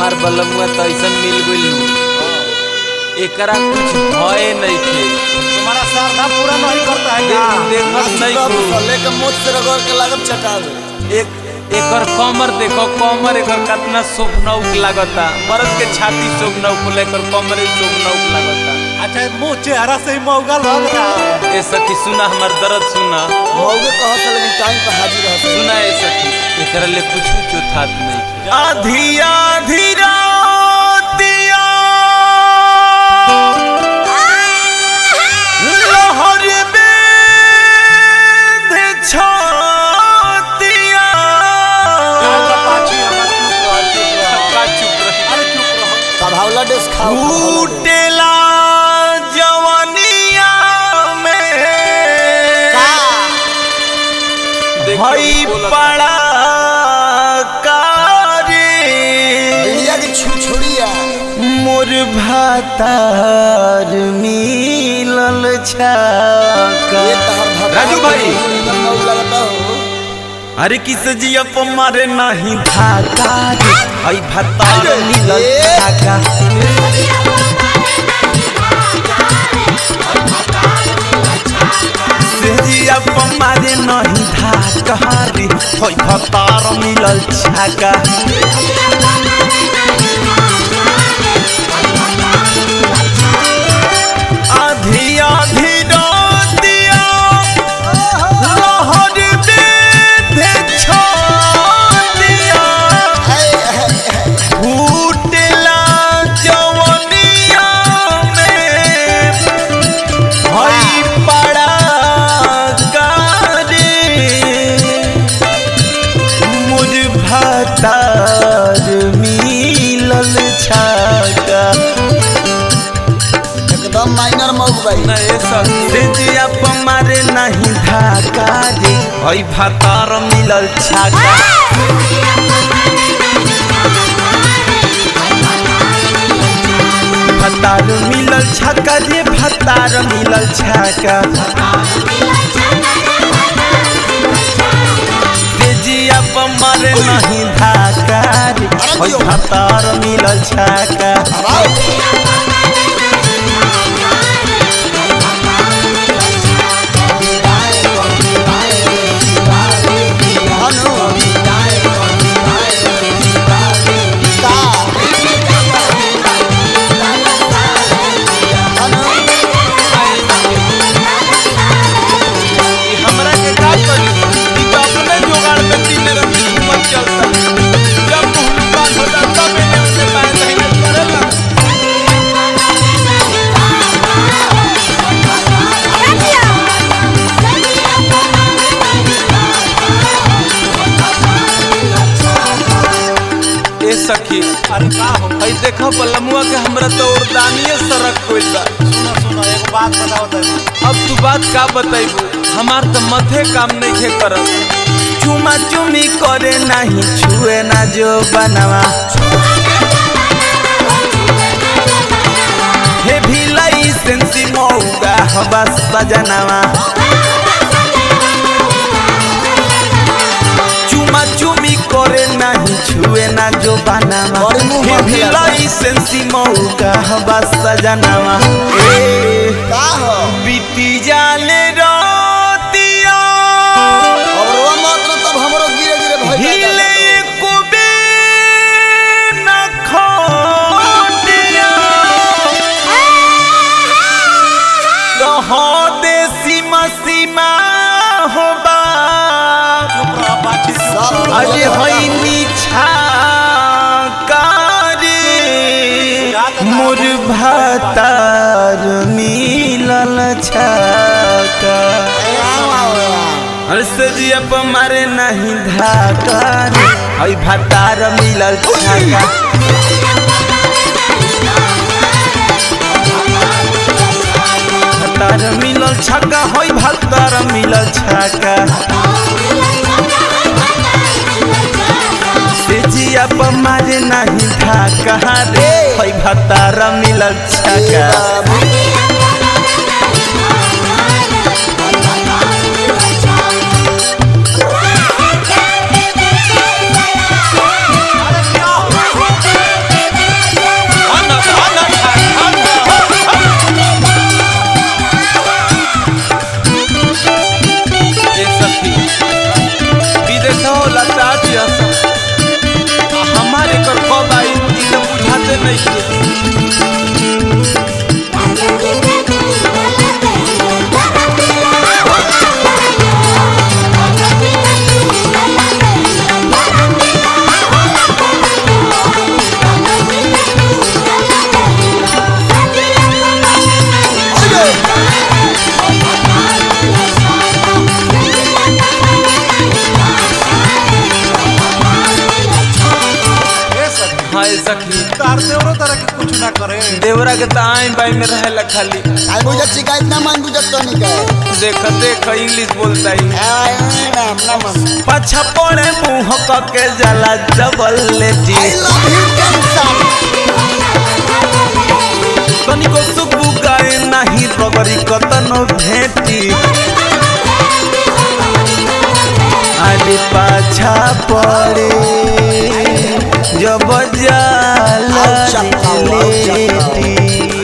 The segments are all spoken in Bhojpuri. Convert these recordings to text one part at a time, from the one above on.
हमार बलमुआ तो ऐसा मिल गइल एकरा कुछ भय नहीं थे तुम्हारा श्रद्धा पूरा नहीं करता है क्या देखत नहीं को लेके मुझ से रगड़ के लागत चटावे एक एकर कमर देखो कमर एकर कितना शोभनौक लागता मर्द के छाती शोभनौक होला एकर कमर शोभनौक लागता अच्छा मुंह चेहरा से ही मौगा लग रहा है ए सखी सुना हमर दर्द सुना मौगे कहत है, लेकिन टाइम पर हाजिर रहते सुना ए सखी एकरा ले कुछ चौथात नहीं थे आधी आधी रातिया लहर बेध छातिया पाछी हमार चुप रह, चुप रह। का चुप रही अरे चुप रहो कभावला डेस खाओ कभावला डेस। फूटेला जवनिया में देख भई बोलत पड़ा कारी इंडिया की छुछुड़िया मोर भातार मिलल छाका ये तहर भगवान राजू भाई। एकदम मौग लगता हो अरे किस जिया प मारे नहीं धाका रे आई भातार मिलल ए। छाका से जिया प मारे नहीं धाका रे आई भातार मिलल छाका आधी आधी रातिया लहर बेधे छातिया हाय, हाय, हाय। फूटला जवनिया में हई पड़ा गारे मुझ भातार मिलल छाका एकदम माइनर मौग भाई ना ए सखी से जिया मारे नहीं धाका रे हई भातार मिलल छाका भातार मिलल छाका रे भातार मिलल छाका से जिया मारे नहीं धाका रे हई भातार मिलल छाका हनु का हनु ई हमरा के का करी ई तो अपने जुगाड़ में तीन रंग की हिम्मत चलता जब मुंह बात हो जाता मैंने उसे पाए नहीं करेला ए सखी अरे का हो हई देखो बलमुआ के हमरा तो उर्दानिये सरक गइल बा सुनो सुनो एक बात बताओ तनी अब तू बात का बताइबू हमार तो मथे काम नहीं खे करत चुमा चुमी करे नहीं छुए ना जो बनवा हे भी लाइसेंसी मौगा हवा सजनवा चुमा चुमी करे नहीं छुए ना जो बनवा बड़ी मुंह हे भी मांगेला। लाइसेंसी मौगा हवा सजनवा ए का हो बीती जाले रातिया अब रोवा मत न तब हमरो गिरे गिरे भय हिले कुबे न खोटिया रहो दे सीमा सीमा हो बा चुप रहो पाछी चुप सब रहो। अरे होई नीछा कारी मोर भातार मिलल छका हर्ष जिया प मारे नहीं धाका रे हई भातार मिलल छाका भातार मिलल छक्का हई भातार मिलल छक्का से जिया प मारे नहीं धाका रे हई भातार मिलल छक्का हाय सखी तार देवरो तरह के कुछ ना करे देवरा के तो आई बाई में रहेला खाली आई बुझत शिकायत ना मान बुझत तो नहीं कहे देख देख इंग्लिश बोलता ही आई ना अपना मन पाछा पड़े मुंह के जला जबल लेटी आई लव यू कैंसर तनिको सुबु गाए नाही रगरी कतनो भेटी आदि पाछा पड़े जब जाला आउ चक्का, आउ चक्का। लेटी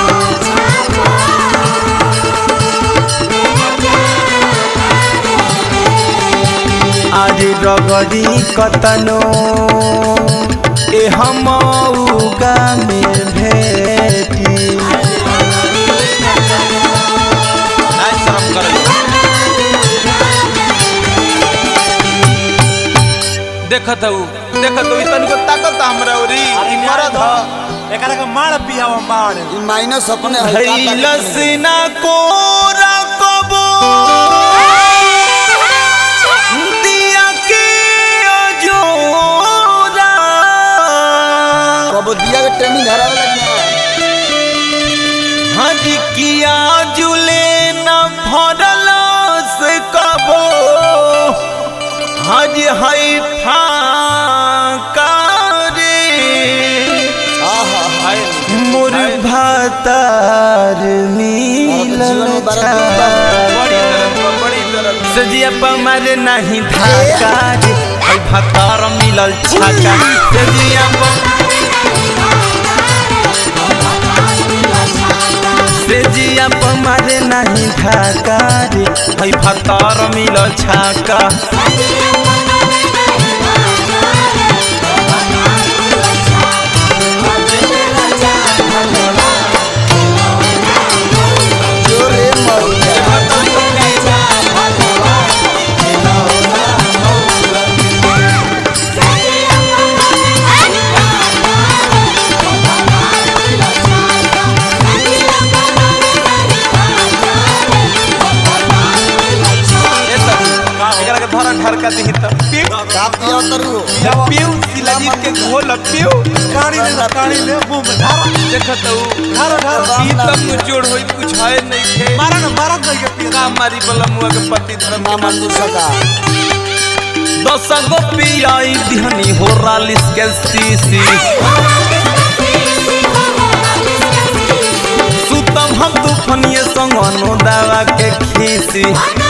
आज रगरी कतनो ए हम उगा में भेटी नाय शर्म करे देखत हूँ देखत हूँ तनिको ताकत हमरा ओरी ई मरद ह एकरा के मार पियावा मार ई माइनस अपने हल्का ताकत लसना को रकबो दिया के अजोरा कबो दिया के ट्रेनिंग हरावे लगना हज किया जुले न भरल से कबो हज है फाका रे आहा हाय मोर भातार जीवन मिलल में बड़ा छा। बड़ी तरफ बा, बड़ी तरफ सजिया पमर नहीं धाका रे है भातार मिलल छाका सजिया सजिया पमर नहीं धाका रे है भातार मिलल छाका जोरे मौला ए सखी एकरा के धरा ढरका दिही त पिउ का पिया तरु पिउ शिलाजीत के घोल पिउ काड़ी ले काड़ी ले मुंह में धार देखत हूँ धार धार ई तब नु जोड़ होई कुछ है नहीं खे मारा ना मारा नहीं के पिया का मारी बला मुआ के पति धर्म ना के मान सका दस गो पियाई दिहनी हो रालिस के सीसी सुतम हम तूफनिए संग अनु दावा के खीसी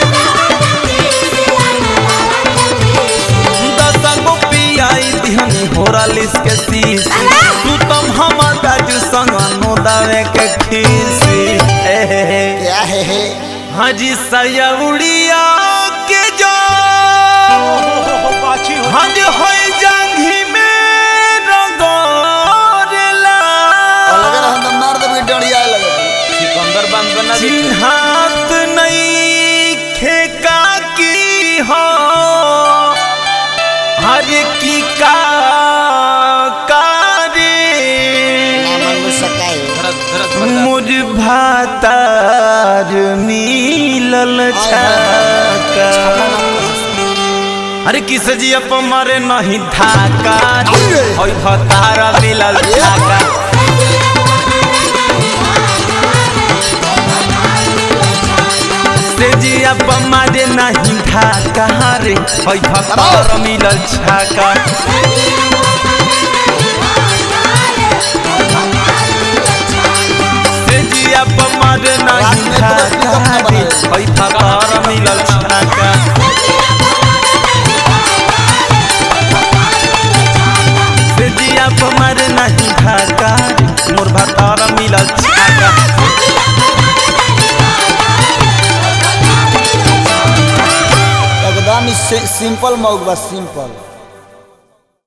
दस गो पियाई दिहनी हो रालिस के सीसी सुतम हम दाजू संग अनु दावे के खीसी ए हे हे क्या है है हाजी सयउड़िया के जो पाछी हो हज होई जांघी में रगोरेला अलग रहन तो मार दे डड़िया लगे सिकंदर बांध बना दी चिन्हात नहीं खेका की हो हर की का कारे ना मान सका है धरत धरत धरत मुझ भातार मिलल छाका अरे किस जी अप मरे नहीं धाका ओई भतारा मिलल छाका से जी अप मरे नहीं धाका रे ओई भतारा मिलल छाका से जी अप मरे नहीं धाका रे ओई भतारा मिलल छाका से जिया पमर नहीं धाका मोर भतार मिलल छाका एकदम सिंपल मौक बस सिंपल